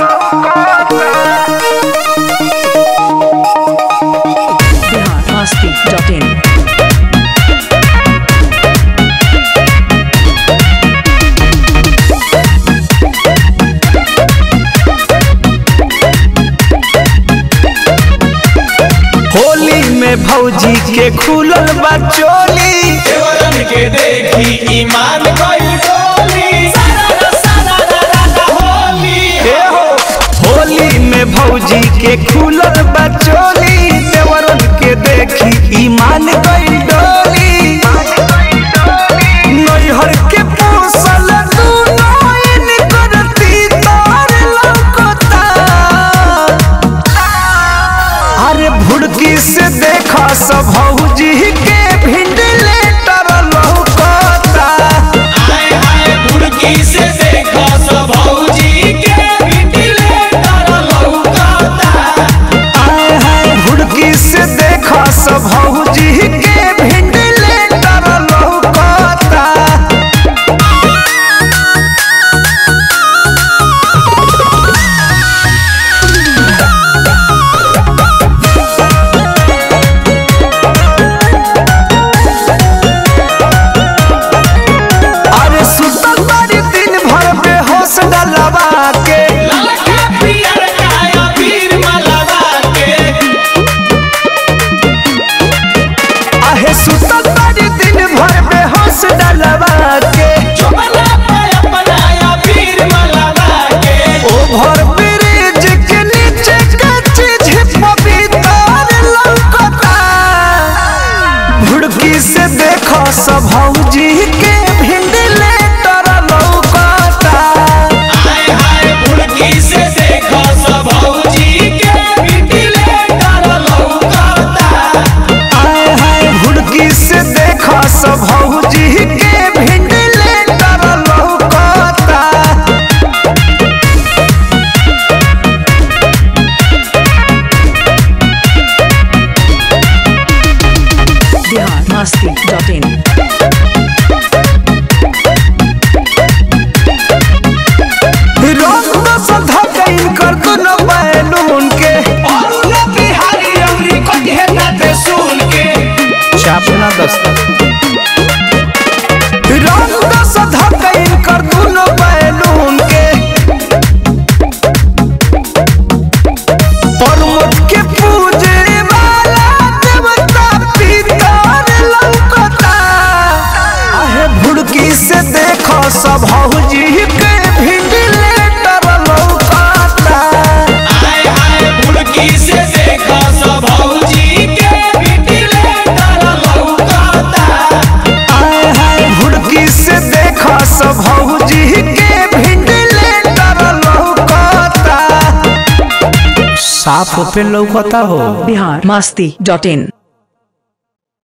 biharmasti.in Holi में भौजी के खुलल बा चोली देवरन के देखी ईमान गइल डोली होली हे हो होली में भौजी के खुलल बा चोली देवरन के देखी ईमान गइल डोली नैहर के पूसल दूनो इन करती तार लौकता अरे भुड़की से देखा सब भौजी के भिंडले तर लौकता आए आए बुड़की से देखो सब भौजी के बिटले तर लौकता आए हाय भुड़की से देखा सब भौजी के भिंडले तर लौकता अरे सुतल बारी दिन भर बेहोश डलवा के ललका पियर काया पीर मलवा के आहे सुतल बारी दिन भर बेहोश डलवा के चुपला पे अपनाया पीर मलवा के ओभर ब्रिज के नीचे कच्ची झिप भीतर लौकता भुड़की से देखो सब भौजी के भिंडले तर लौकता आए हाय बुड़की से देखो सब भौजी के बिटले तर लौकता आए हाय भुड़की से देखो सब भौजी के भिंडले तर लौकता biharmasti.in रंग दस धकैन कर दुनो बैलून के और उला बिहारी अमरी को घेरना ते सुन के छापना दस्तक रंग दस धकैन कर दुनो बैलून के परमत के पूजे वाला देवता पितर लौकता आहे भुड़की से देखो सब हौजी के भिंडले तर लौकता आए आए बुड़की से देखो सब भौजी के बिटले तर लौकता आए हाय भुड़की से देखो सब भौजी के भिंडले तर लौकता साफ पे लौकता हो biharmasti.in